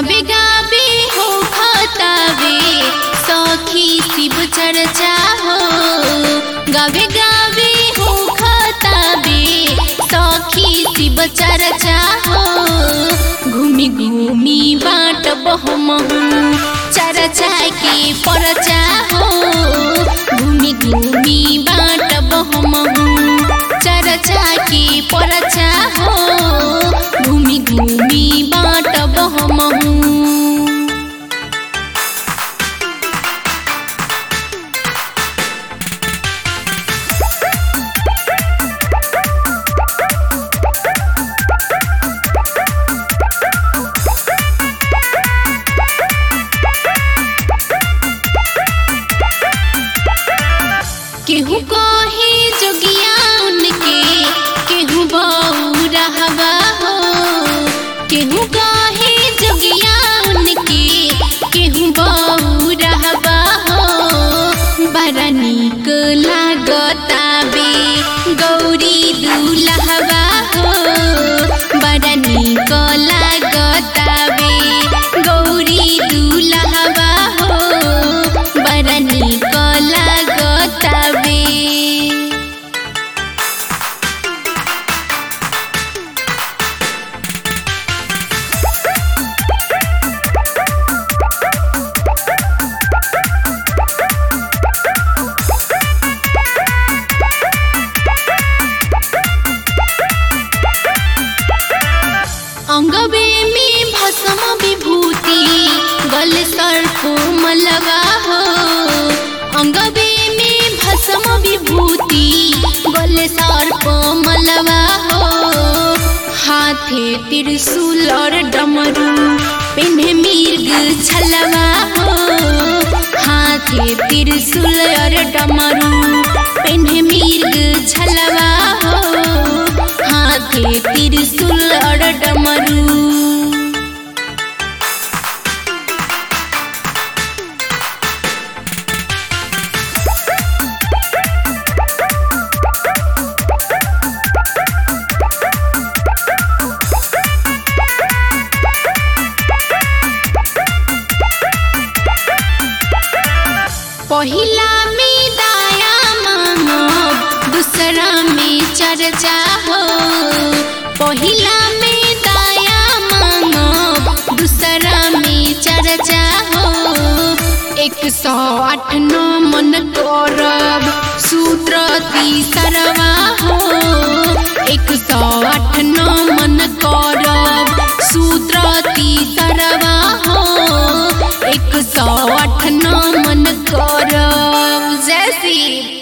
गावे गावे हो खतावे सखी शिव चर्चा हो गावे गावे हो खतावे सखी शिव चर्चा हो घूमी घूमी बाट बहमहू चर्चा के परचा हो घूमी घूमी बाट बहमहू चर्चा के परचा हो घूमी घूमी बाट बहमहू केहू कहे जोगिया उनके केहू बऊ रहबा हो केहू कहे जोगिया उनके केहू बऊ रहबा हो बड़ा नीक लागताबे गौरी दुलहबा हो बड़ा नीक लागताबे गौरी दुलहबा हो बड़ा नीक लागताबे अंगबे में भस्म विभूति गल सर्प मलवा हो अंगबे में भस्म विभूति गल सर्प मलवा हो हाथे त्रिशूल और डमरू पिन्हे मिर्ग छलवा हो हाथे त्रिशूल और डमरू पिन्हे मिर्ग छलवा हो हाथे त्रिशूल और डमरू पहिला में दाया मांगब दूसरा में चर्चा हो पहिला में दाया मांगब दूसरा में चर्चा हो एक सौ आठ नौ मन करब सूत्र तीसरवा हो एक सौ आठ नौ मन करब सूत्र तीसरवा हो एक सौ आठ नौ मन करब जय श्री